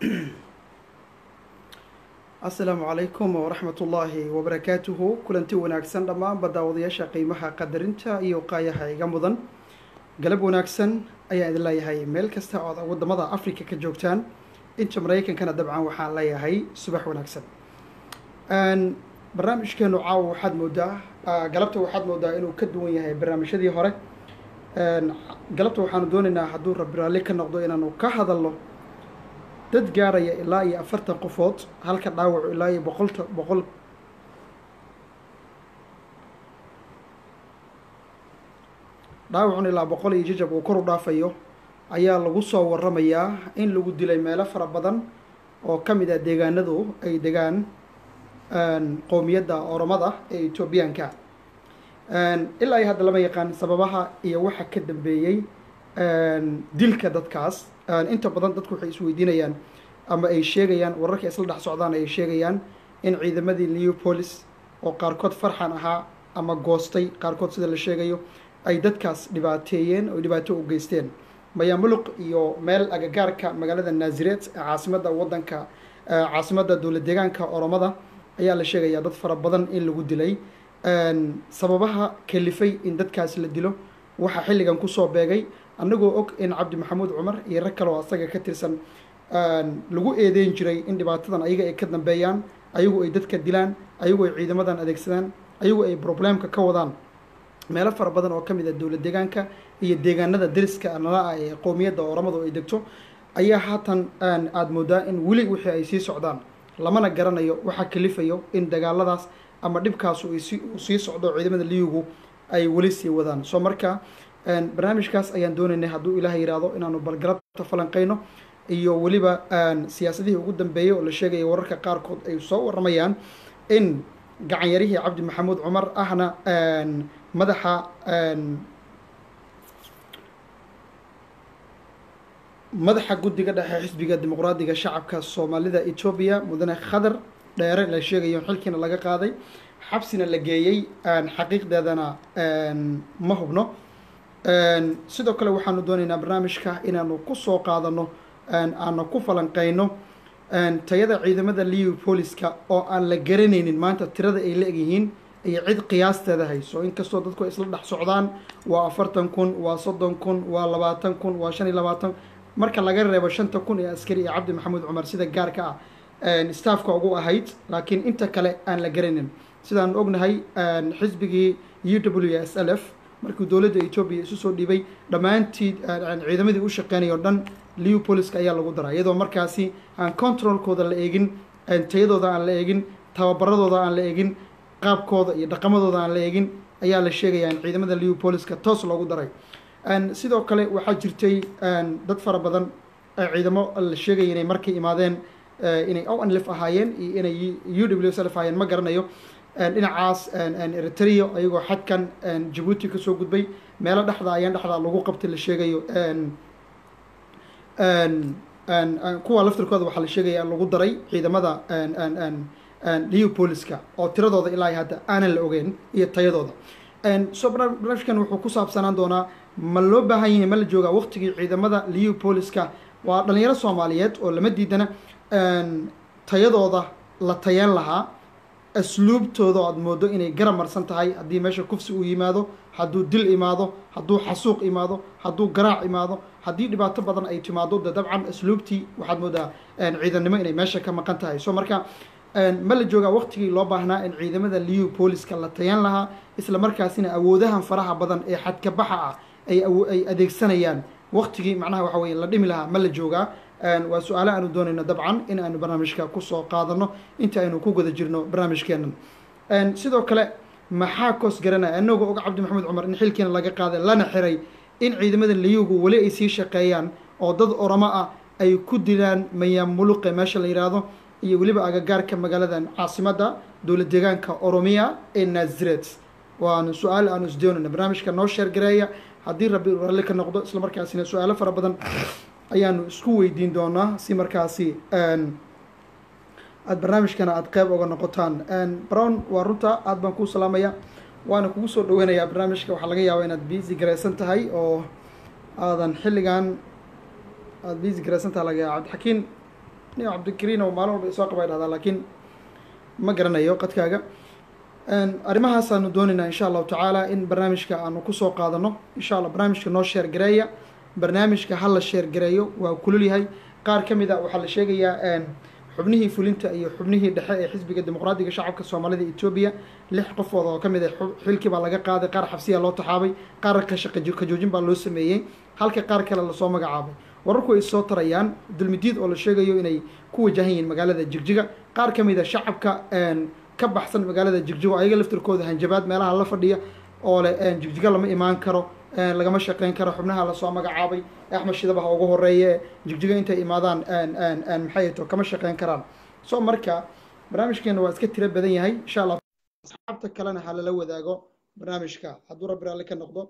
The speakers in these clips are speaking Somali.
asalaamu calaykum waraxmat ullaahi wabarakaatuhu kulanti wanaagsan dhammaanba daawadayaasha qiimaha qadarinta iyo qaayaha iga mudan galab wanaagsan ayaan idin leeyahay meel kasta ood wadamada africa ka joogtaan inta maraykankana dabcan waxaan leeyahay subax wanaagsan barnaamijkeenu caawa waxaad moodaa galabta waxaad moodaa inuu ka duwan yahay barnaamijyadii hore galabta waxaanu doonaynaa hadduu rabbi raalli ka noqdo inaanu ka hadalno dad gaaraya ilaa iyo afartan qofood halka dhaawacu ilaa iyo boqolta boqol dhaawacun ilaa boqol iyo jajab uu kor u dhaafayo ayaa lagu soo waramayaa in lagu dilay meelo fara badan oo ka mid ah deegaanadu ay degaan qowmiyadda oromada ee etoobiyaanka ilaa iyo hadda lama yaqaan sababaha iyo waxa ka dambeeyey dilka dadkaas inta badan dadku waxay isweydiinayaan ama ay sheegayaan wararka isla dhex socdaan ay sheegayaan in ciidamadii leopolis oo qaarkood farxan ahaa ama goostay qaarkood sida la sheegayo ay dadkaas dhibaateeyeen oo dhibaato u geysteen mayamuluq iyo meel agagaarka magaalada naazireed ee caasimadda waddanka caasimadda dowlad deegaanka oromada ayaa la sheegayaa dad fara badan in lagu dilay sababaha kalifay in dadkaas la dilo waxaa xilligan kusoo beegay annagoo og in cabdi maxamuud cumar iyo rag kale oo asaga ka tirsan lagu eedeyn jiray in dhibaatadan ayaga ay ka dambeeyaan ayagu ay dadka dilaan ayagu ay ciidamadan adeegsadaan ayagu ay problemka ka wadaan meelo fara badan oo ka mid ah dowlad deegaanka iyo deegaanada dariska nala ah ee qowmiyadda oramadu ay degto ayaa haatan aada moodaa in weli wixii ay sii socdaan lamana garanayo waxaa kalifayo in dagaaladaas ama dhibkaas uu sii socdo ciidamada liyugu ay weli sii wadaan soo marka barnaamijkaas ayaan doonaynay hadduu ilaah yidhaahdo inaanu balgalabta falanqeyno iyo weliba siyaasadihii ugu dambeeyey oo la sheegaya wararka qaarkood ay soo waramayaan in gacanyarihii cabdi maxamuud cumar ahna madaxa madaxa guddiga dhexe xisbiga dimuqraadiga shacabka soomaalida etoobiya mudane khadar dheere la sheegayo xilkiina laga qaaday xabsina la geeyey xaqiiqdeedana ma hubno sidoo kale waxaanu doonaynaa barnaamijka inaanu kusoo qaadano aanu ku falanqeyno tayada ciidamada leopoliska oo aan la garanaynin maanta tirada ay la egyihiin iyo cid qiyaasteeda hayso inkastoo dadku ay isla dhex socdaan waa afartan kun waa soddon kun waa labaatan kun waa shan iyo labaatan marka laga reebo shanta kun ee askari iyo cabdi maxamuud cumar sida gaarka ah staafka ugu ahayd laakiin inta kale aan la garanin sidaan ognahay xisbigii u w s l f markii dowladda etoobiya isu soo dhiibay dhammaantii ciidamadii u shaqeynaya o dhan leopoliska ayaa lagu daraa iyadoo markaasi aan controlkooda la eegin tayadooda aan la eegin tababaradooda aan la eegin qaabkooda iyo dhaqamadooda aan la eegin ayaa la sheegaya in ciidamada leopoliska toos loogu daray sidoo kale waxaa jirtay dad fara badan ciidamo la sheegaya inay markay imaadeen inay onlif ahaayeen iyo inay u w s lf ahaayeen ma garanayo dhinacaas eritrea ayagoo xadkan jabuuti kasoo gudbay meelo dhexda ayaan dhexda lagu qabtay la sheegayo kuwa laftirkooda waxaa la sheegaya lagu daray ciidamada leopoliska oo tiradooda ilaa hadda aanan la ogeyn iyo tayadooda so barnaamijkan wuxuu ku saabsanaan doonaa ma loo baahan yahay ma la joogaa waqtigii ciidamada leopoliska waa dhalinyaro soomaaliyeed oo lama diidana tayadooda la tayeen lahaa asluubtooda aad moodo inay garab marsan tahay haddii meesha kufsi uu yimaado hadduu dil imaado hadduu xasuuq imaado hadduu garaac imaado haddii dhibaato badan ay timaado de dabcan asluubtii waxaad moodaa ciidannimo inay meesha ka maqan tahay so marka ma la joogaa waqtigii loo baahnaa in ciidamada leopoliska la tayan lahaa isla markaasina awoodahan faraha badan ee xadkabaxa ah ay ay adeegsanayaan waqtigii macnaha waxa weye la dhimi lahaa ma la joogaa waa su-aale aanu doonayno dabcan in aanu barnaamijka kusoo qaadano inta aynu ku guda jirno barnaamijkeenan sidoo kale maxaa koos garanaya anagoo og cabdi maxamed cumar in xilkiina laga qaaday lana xiray in ciidamada liyugu weli ay sii shaqeeyaan oo dad oramo ah ay ku dilaan mayaamuluqe meesha la yidhaahdo iyo weliba agagaarka magaaladan caasimadda dowlad deegaanka oromiya ee naziret waanu su-aal aanu isdoonayna barnaamijka noo sheergareeya haddii rabbi ralli ka noqdo isla markaasina su-aalo fara badan ayaanu isku weydiin doonaa si markaasi aada barnaamijkana aada qeyb oga noqotaan brown waa runta aada baan kuu salaamaya waana kugu soo dhaweynayaa barnaamijka waxaa laga yaabaa inaad busy garaysan tahay oo aadan xilligan aada busy garaysan tahay laga yaaba cabdixakiin nin cabdikariin oo maalin walba isoo qaba dhahdaa laakiin ma garanayo qadkaaga arrimahaasaanu doonaynaa insha allahu tacaala in barnaamijka aanu kusoo qaadano insha allah barnaamijka noo sheer gareeya barnaamijka ha la sheer gareeyo waa kulul yahay qaar ka mid a waxaa la sheegayaa xubnihii fulinta iyo xubnihii dhexe ee xisbiga dimuqraadiga shacabka soomaalida etoobiya lix qofood oo ka mid ah xilkii baa laga qaaday qaar xabsiya loo taxaabay qaar kajoojin baa loo sameeyey halka qaar kale lasoo magacaabay wararku ay soo tarayaan dulmidiid oo la sheegayo inay ku wajahan yihiin magaalada jigjiga qaar ka mid a shacabka ka baxsan magaalada jigjigo ayaga laftirkooda hanjabaad meelaha la fadhiya oo leh jigjiga lama imaan karo lagama shaqeyn karo xubnaha lasoo magacaabay axmed shidabaha ugu horeeye jigjiga intay imaadaan maxay to kama shaqeyn karaan so marka barnaamijkeena waa iska tiro badan yahay insha allah asxaabta kalena ha lala wadaago barnaamijka hadduu rabbi raalli ka noqdo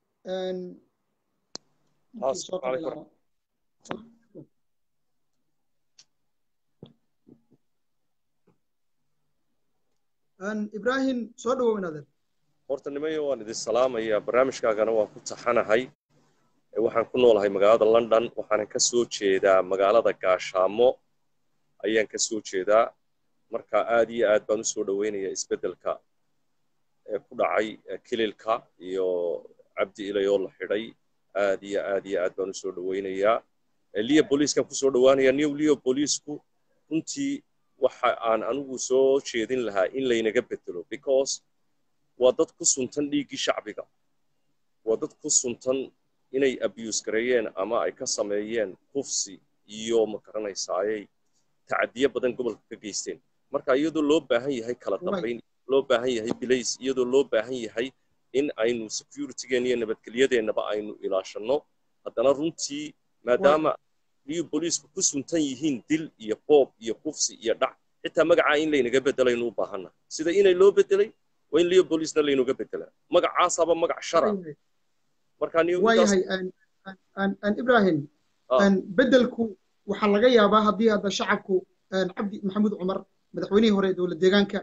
ibrahim soo dhawow inaadeer horta nimayo waan idin salaamayaa barnaamijkaagana waan ku taxanahay waxaan ku noolahay magaalada london waxaanan ka soo jeedaa magaalada gaashaamo ayaan ka soo jeedaa marka aad iyo aad baan usoo dhoweynayaa isbeddelka ee ku dhacay kililka iyo cabdi ilayoo la xidhay aad iyo aad iyo aad baan usoo dhoweynayaa liya booliiskan kusoo dhowaanaya new liyo booliisku runtii waxa aan anigu soo jeedin lahaa in laynaga bedelo because waa dad ku suntan dhiiggii shacbiga waa dad ku suntan inay abuse gareeyeen ama ay ka sameeyeen kufsi iyo magaranaysaaayay tacadiyo badan gobolka ka geysteen marka iyadoo loo baahan yahay kala dambayn loo baahan yahay bilays iyadoo loo baahan yahay in aynu securitygeena iyo nabadgelyadeennaba aynu ilaashanno haddana runtii maadaama liyo booliisku ku suntan yihiin dil iyo boob iyo kufsi iyo dhac xitaa magacaa in laynaga bedelaynu u baahanna sida inay loo bedelay waa in liyo booliisna laynuga bedelaa magacaasaaba magac shara waayahay ibrahim bedelku waxaa laga yaabaa haddii hadda shacabku cabdi maxamuud cumar madaxweynihii hore ee dowlad deegaanka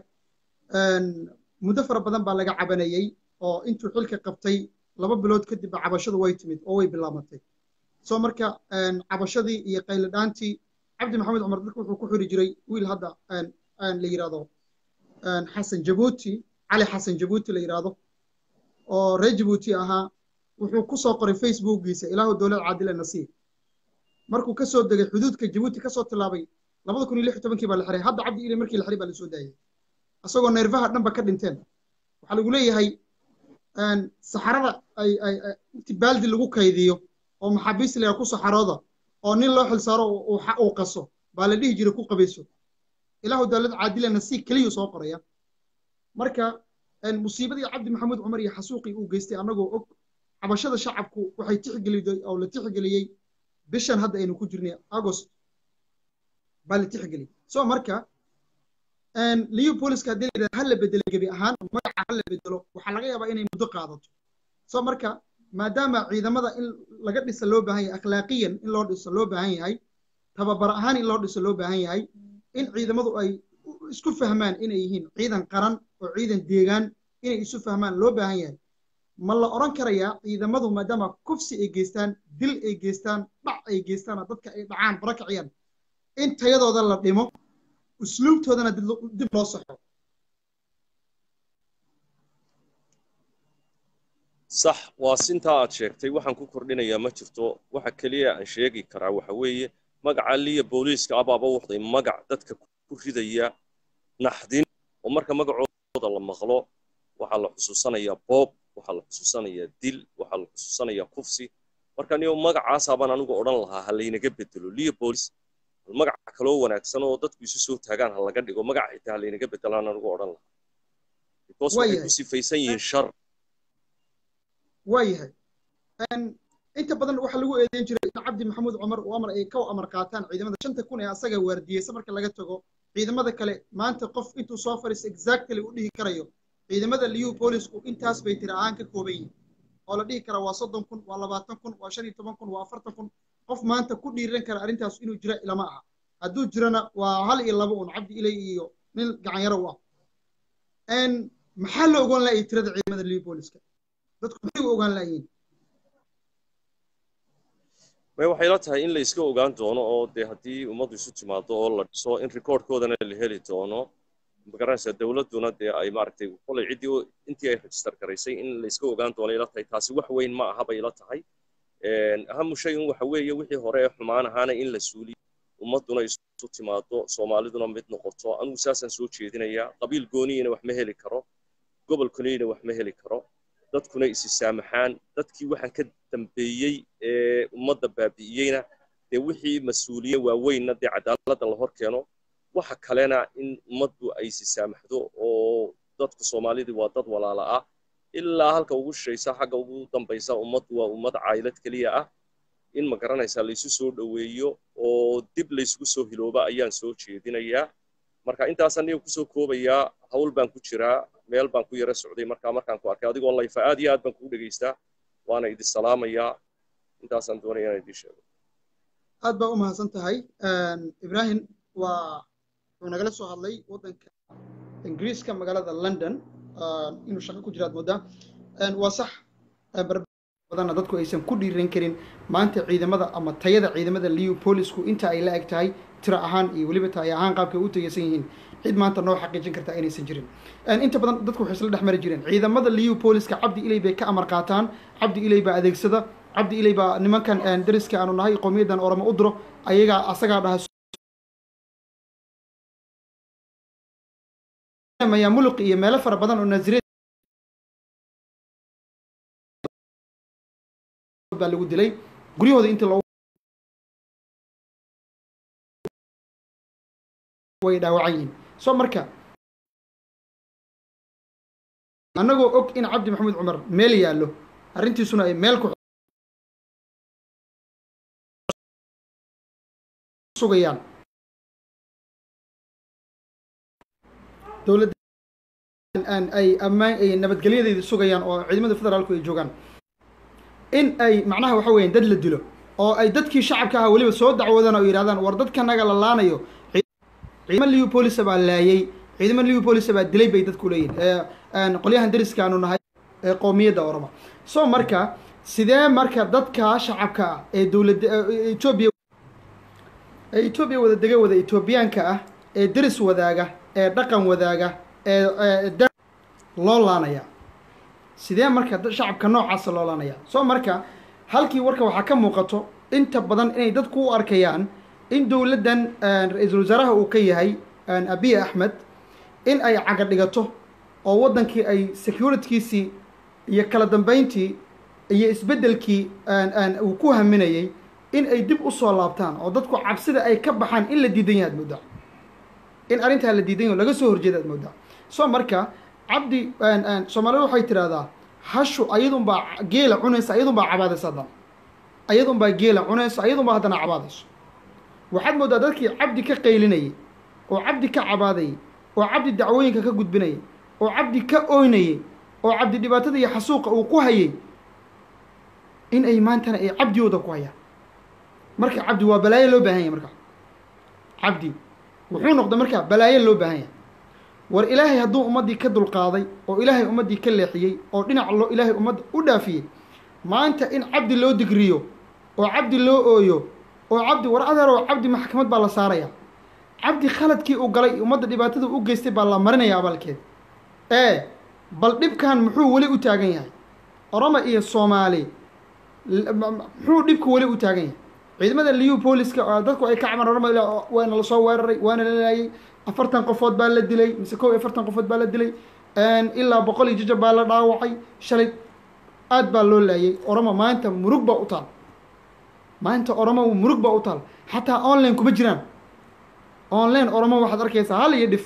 muddo fara badan baa laga cabanayey oo intuu xilka qabtay laba bilood kadibba cabashadu way timid oo way bilaabatay soo marka cabashadii iyo qaylidhaantii cabdi maxamuud cumar dadka wuxuu ku xiri jiray wiil hadda la yidhahdo xasan jabuuti cali xasan jabuuti la yidhaahdo oo reer jabuuti ahaa wuxuu ku soo qoray facebookgiisa ilaahu dowlad caadila nasiir markuu ka soo degay xuduudka jabuuti ka soo tilaabay labada kun iyo lix iyo tobankii baa la xiray hadda cabdi ile markii la xiray baa la soo daayay isagoo neerfaha dhanba ka dhinteen waxaa lagu leeyahay saxarada ay ay inti baaldi lagu kaydiyo oo maxaabiis la ku saxarooda oo nin loo xilsaaro uu qaso baa la dhihi jiray ku qabayso ilaahu dowlad caadila nasiir keliyuu soo qoraya marka musiibadii cabdi maxamuud cumar iyo xasuuqii uu geystay annagoo og cabashada shacabku waxay tixgeliyey oo la tixgeliyey bishan hadda aynu ku jirnay agost baa la tixgeliyey so marka liyo booliska haddii la yidhahdo ha la bedelo gebi ahaan magaca ha la bedelo waxaa laga yaabaa inay muddo qaadato so marka maadaama ciidamada in laga dhisa loo baahan yahay akhlaaqiyan in loo dhiso loo baahan yahay tababar ahaan in loo dhiso loo baahan yahay in ciidamadu ay isku fahmaan inay yihiin ciidan qaran oo ciidan deegaan inay isu fahmaan loo baahan yahay ma la odhan karayaa ciidamadu maadaama kufsi ay geystaan dil ay geystaan dhac ay geystaan dadka ay dhacaan barakaciyaan in tayadooda la dhimo usluubtoodana dib loo saxo sax waa sintaa aad sheegtay waxaan ku kordhinayaa ma jirto waxa keliya aan sheegi karaa waxa weeye magaca liya booliiska abaaba waxday magac dadka ku ridaya naxdin oo marka magacooda la maqlo waxaa la xusuusanayaa boob waxaa la xusuusanayaa dil waxaa la xusuusanayaa kufsi marka niyo magacaasaabaan anigu odhan lahaa ha laynaga bedelo liya boolis magac kaloo wanaagsan oo dadku isu soo taagaan ha laga dhigo magaca xitaa ha laynaga bedelaan anigu odhan lahaa because waxay ku sifaysan yihiin shar waayahay inta badan waxaa lagu eedeyn jiray in cabdi maxamuud cumar uu amar ay ka amar qaataan ciidamada shanta kun ee asaga waardiyeysa marka laga tago ciidamada kale maanta qof intuu soo fariisto exactly u dhihi karayo ciidamada liyu boolisku intaas bay tiri ahaan ka kooban yihin oo la dhihi karaa waa soddon kun waa labaatan kun waa shan iyo toban kun waa afartan kun qof maanta ku dhiiran kara arrintaas inuu jira ilama aha hadduu jirana waa hal iyo laba un cabdi ilay iyo nin gacanyaro u ah maxaa la ogaan laayay tirada ciidamada liyu booliska dadku maxay u ogaan laayiin may waxay la tahay in la iska ogaan doono oo dee haddii ummaddu isu timaado oo la dhiso in recordkoodana la heli doono magaranaysaa dowladduna dee ay maaragtay kolay ciddii intii ay register garaysay in la iska ogaan doono ila tahay taasi wax weyn ma aha bay ila tahay ahamu shay un waxa weeye wixii hore ee xumaan ahaana in la suuliyo ummadduna isu timaado soomaaliduna mid noqoto anigu saasaan soo jeedinayaa qabiil gooniyina wax ma heli karo gobol kuniyina wax ma heli karo dadkuna isi saamaxaan dadkii waxaan ka dambeeyey ee ummadda baabi'iyeyna dee wixii mas-uuliye waaweynna dee cadaaladda la hor keeno waxa kalena in ummaddu ay isi saamaxdo oo dadku soomaalidii waa dad walaala ah ilaa halka ugu shishaysa xagga ugu dambaysa ummaddu waa ummad caylad keliya ah in ma garanaysaa laysu soo dhoweeyo oo dib laysugu soo hilooba ayaan soo jeedinayaa marka intaasaan niga kusoo koobayaa hawl baan ku jiraa meel baan ku yara socday markaa markaan ku arkay adigoo layfa aad iyo aad baan kugu dhegaystaa waana idin salaamayaa intaasaan doonaya inaan idiin sheego aad baa u mahadsan tahay ibrahim waa wuxuu nagala soo hadlay waddanka ingiriiska magaalada london inuu shaqo ku jiraad moodaa waa sax badanna dadku aysan ku dhiiran karin maanta ciidamada ama tayada ciidamada leopolisku inta ay la eg tahay tiro ahaan iyo weliba tahay ahaan qaabkay u tayaysan yihiin cid maanta noo xaqiijin karta inaysan jirin inta badan dadku waxay isla dhex mari jireen ciidamada leopoliska cabdi ilay bay ka amar qaataan cabdi ilay baa adeegsada cabdi ilay baa nimankan dariska aanu nahay qowmiyaddan oramo u diro ayagaa asagaa dhaha maya muluq iyo meelo fara badan oo naasireed baa lagu dilay guryahooda intii loo way dhaawacan yihiin soo marka annagoo og in cabdi maxamuud cumar meel yaallo arrintiisuna ay meel ku sugayaan dowladda ay ammaan ay nabadgelyadeeda sugayaan oo ciidamada federaalku ay joogaan in ay macnaha waxa weeyaan dad la dilo oo ay dadkii shacabka ahaa weliba soo dacwoodaan oo yidhahdaan war dadkanaga la laanayo ciidamo leopolisa baa laayay ciidamo leopolisa baa dilay bay dadku leeyihin qolyahan dariskaanu nahay ee qowmiyadda oroma so marka sidee marka dadka shacabka ah ee dowladda etoobiya ee etoobiya wada dega wada etoobiyaanka ah ee deris wadaaga ee dhaqan wadaaga ee loo laanaya sidee marka shacabka noocaasa loo laanaya soo marka halkii warka waxaa ka muuqato inta badan inay dadku u arkayaan in dowladdan ra-iisul wasaaraha uu ka yahay abiy axmed in ay caga dhigato oo waddankii ay securitykiisii iyo kala dambeyntii iyo isbeddelkii uu ku haminayay in ay dib u soo laabtaan oo dadku cabsida ay ka baxaan in la diidan yahay ad moodaa in arrintaa la diidan yaho laga soo horjeeda ad moodaa soo marka cabdi soomaalida waxay tidhahdaa hashu ayadunbaa geela cunaysa ayadunbaa cabaadaysa haddana ayadunbaa geela cunaysa ayadunbaa haddana cabaadayso waxaad mooddaa dadkii cabdi ka qaylinayay oo cabdi ka cabaadayay oo cabdi dacwooyinka ka gudbinayay oo cabdi ka ooynayay oo cabdi dhibaatada iyo xasuuqa uu ku hayay in ay maantana ay cabdigooda ku hayaan marka cabdi waa balaayo loo baahan yahay marka cabdi wuxuu noqday marka balaayo loo baahan yahay war ilaahay hadduu ummaddii ka dulqaaday oo ilaahay ummaddii ka leexiyey oo dhinac loo ilaahay ummadda u dhaafiyey maanta in cabdi loo digriyo oo cabdi loo ooyo oo cabdi war adeeroo cabdi maxkamad baa la saaraya cabdi khaladkii uu galay ummadda dhibaatada u geystay baa la marinaya abaalkeed ee bal dhibkan muxuu weli u taagan yahay oroma iyo soomaali muxuu dhibku weli u taagan yahay ciidamada leopoliska oo dadku ay ka caban oroma waana la soo weeraray waana la laayay afartan qofood baa la dilay mise kow iyo afartan qofood baa la dilay ilaa boqol iyo jajab baa la dhaawacay shalay aad baa loo laayay oromo maanta murug baa u taal maanta oromo murug baa u taal xataa online kuma jiraan online oromo waxaad arkaysaa hal iyo dhif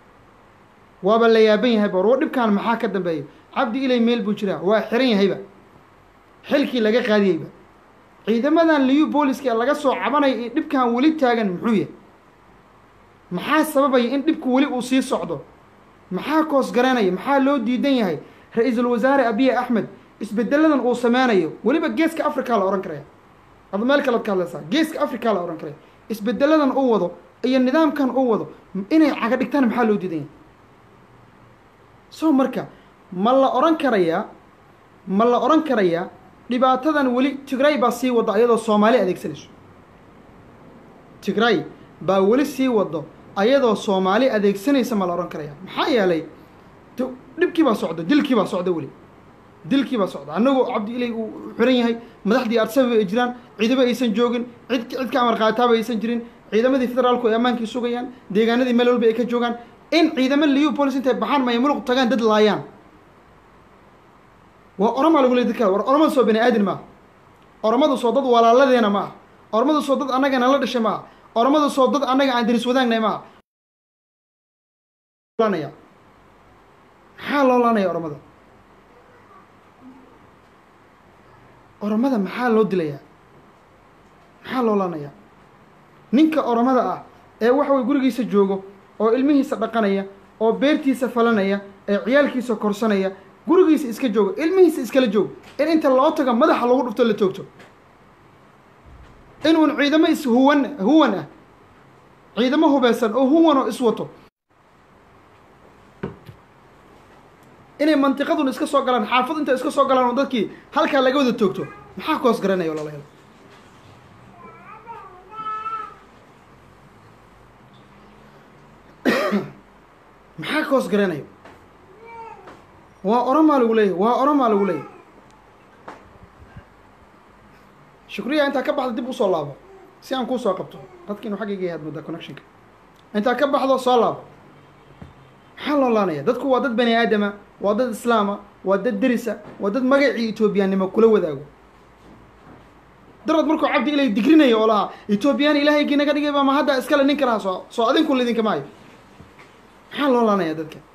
waaba la yaaban yahayba war dhibkaan maxaa ka dambeeya cabdi ilay meel buu jiraa waa xiran yahayba xilkii laga qaadiyeyba ciidamadan leopoliska laga soo cabanaya ee dhibkan weli taagan muxuu yahay maxaa sababaya in dhibku weli uu sii socdo maxaa koos garanaya maxaa loo diidan yahay ra-iisul wasaare abiy axmed isbedeladan uu sameynayo weliba geeska africa la ohan karaya ada meel kalead ka hadlaysaa geeska africa la ohan karaya isbedeladan uu wado iyo nidaamkan uu wado inay caga dhigtaan maxaa loo diidan yahay so marka ma la ohan karayaa ma la ohan karayaa dhibaatadan weli tigray baa sii wadda ayadoo soomaali adeegsanayso tigray baa weli sii waddo ayadoo soomaali adeegsanaysa ma la odhan karaya maxaa yeelay t- dhibkii baa socda dilkii baa socda weli dilkii baa socda annagoo cabdi ilay uu xiran yahay madaxdii arsaba ay jiraan ciidamo aysan joogin cid cid ka amar qaataaba aysan jirin ciidamadii federaalku ay ammaankii sugayaan deegaanadii meel walba ay ka joogaan in ciidamo liyu police intay baxaan maya muluq tagaan dad laayaan waa oromaa lagu leey dadka war oromadu soo bani aadin maaha oromadu soo dad walaaladeena ma aha oromadu soo dad annaga nala dhashay ma aha oromadu soo dad annaga aan diris wadaagnay ma aha laanaya maxaa loo laanaya oromada oromada maxaa loo dilayaa maxaa loo laanaya ninka oromada ah ee waxa way gurigiisa joogo oo ilmihiisa dhaqanaya oo beertiisa falanaya ee ciyaalkiisa korsanaya gurigiisa iska joogo ilmihiisa iskala joogo in inta loo tago madaxa lagu dhufto la toogto in uun ciidamo is huwan huwan ah ciidamo hubeysan oo huwan oo iswato inay mantiqadun iska soo galaan xaafad inta iska soo galaan oo dadkii halkaa laga wada toogto maxaa koos garanaya walaalayaal maxaa koos garanayo waa oromaa lagu leeyahy waa oromaa lagu leeyahy shukriya intaa ka baxda dib usoo laabo si aan kuu soo qabto dadkiinu xaggayga yahaad mudda connectionka intaa ka baxdo soo laabo maxaa loo laanaya dadku waa dad bani aadama waa dad islaama waa dad derisa waa dad magacii etoobiyaannimo kula wadaago darad markuu cabdi ilay digrinayo oo lahaa etoobiyaan ilaahaygii naga dhigay baa ma hadda iskale ninka lahaa soo soo adinku lidinka maayo maxaa loo laanaya dadka